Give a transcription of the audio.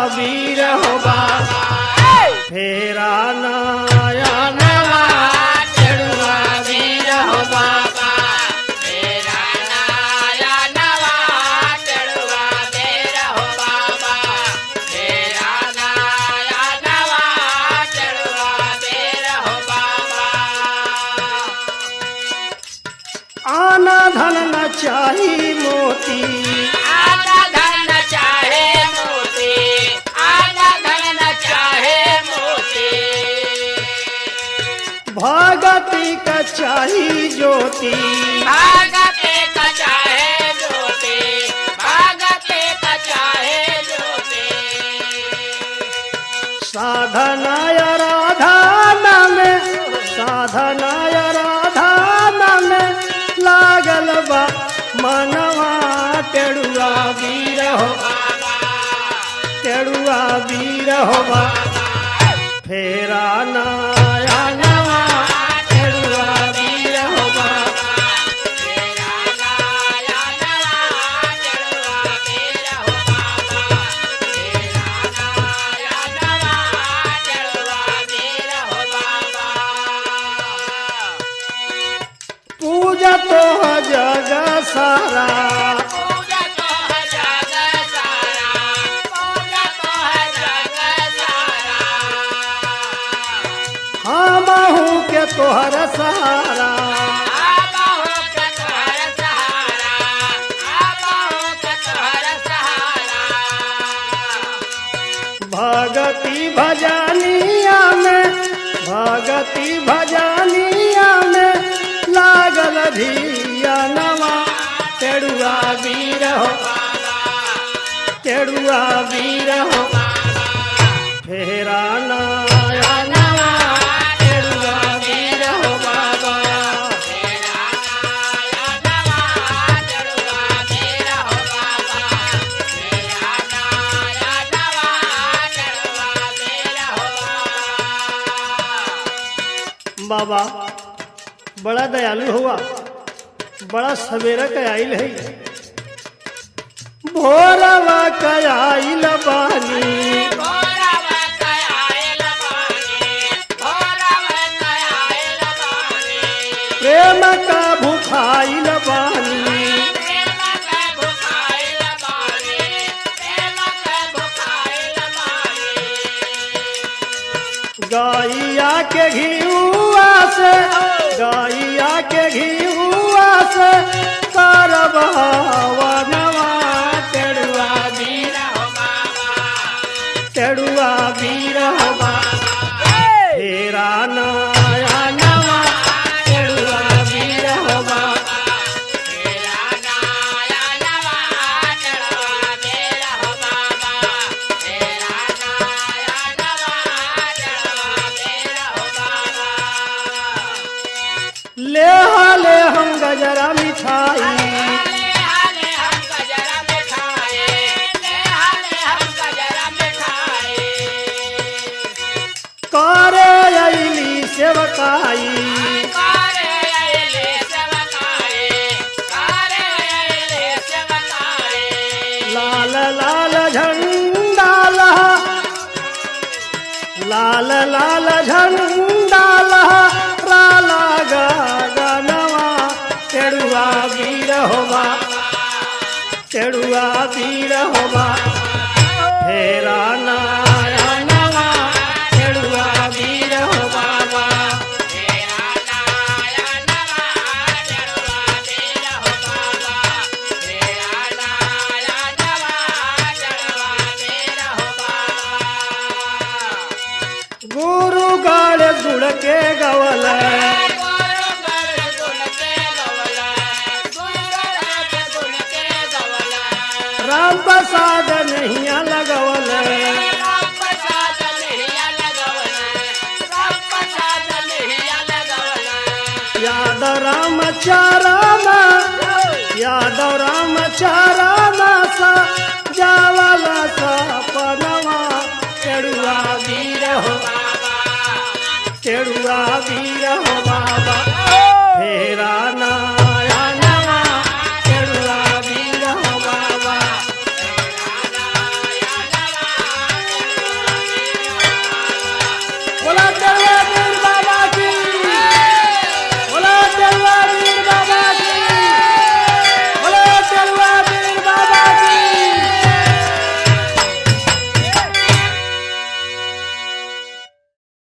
वीर हो बाबा फेरा नया नवा चढ़ुआ वीर हो बाबा मेरा नाया नवा चढ़ुआ मेरा हो बाबा मेरा नाया नवा चढ़ुआ मेरा हो बाबा आना धन न चाही मोती आना धन चाहे मोती आना धन चाहे मोती भगती का चाही ज्योति भागते का चाहे ज्योति भागते का चाहे ज्योति साधनाय राधाना में साधनाय राधाना में लागल बा मनवा टेड़ुआ वीर हो टेड़ुआ वीर हो बा फेरा नया नवा टेड़ुआ वीर हो बा मेरा नाया नवा चढ़ुआ मेरा हो बाबा मेरा नाया नवा चढ़ुआ मेरा हो बाबा पूजा तो जग सारा पूजा तो है जग सारा पूजा तो है जग सारा हम के तोहर सहारा आबा हो के तोहर सहारा आबा हो के तोहर सहारा भगति भजनिया में भगति भजनिया में लागल धिया नवा टेड़ुआ वीर हो टेड़ुआ वीर हो फेरा नया नवा टेड़ुआ वीर हो बाबा मेरा नाया नवा चढ़ुआ मेरा हो बाबा मेरा नाया नवा चढ़ुआ मेरा हो बाबा बाबा बड़ा दयालु हुआ बड़ा सवेरा कयाइल है भोरवा कयाइल बानी भोरव कयाल बानी भोरव कयाल बानी प्रेम का भूखाइल बानी प्रेम के भुखाइल बानी प्रेम के भुखाइल बानी गैया के घियुआ से गैया के घियुआ से करब नवा टेड़ुआ वीर हो बाबा टेड़ुआ वीर हो फेरा नया नवा टेड़ुआ वीर हो मेरा नाया नवा चढ़वा मेरा हो बाबा मेरा नाया नवा चढ़वा मेरा हो बाबा ले हाले हम गजरा मिठाई ले हाले हम गजरा में खाए ले हाले हम गजरा में खाए करे अली सेवकाई कारे आइले सेवकाए कारे आइले सेवकाए लाल लाल झंडा लहा लाल लाल झंडा लहा राला गनवा टेड़ुआ वीर होवा टेड़ुआ वीर होवा फेरा नया नवा टेड़ुआ वीर हो बाबा मेरा नाया नवा चढ़वा मेरा हो बाबा मेरा नाया नवा चढ़वा मेरा हो बाबा गुरु गाड़ गुड़ के गवल गुरु घर गुण के गवला गुरु घर गुण के गवला राम प्रसाद नैया लगवल राम प्रसाद लिहिया लगवला राम प्रसाद लिहिया लगवला याद राम चाराम याद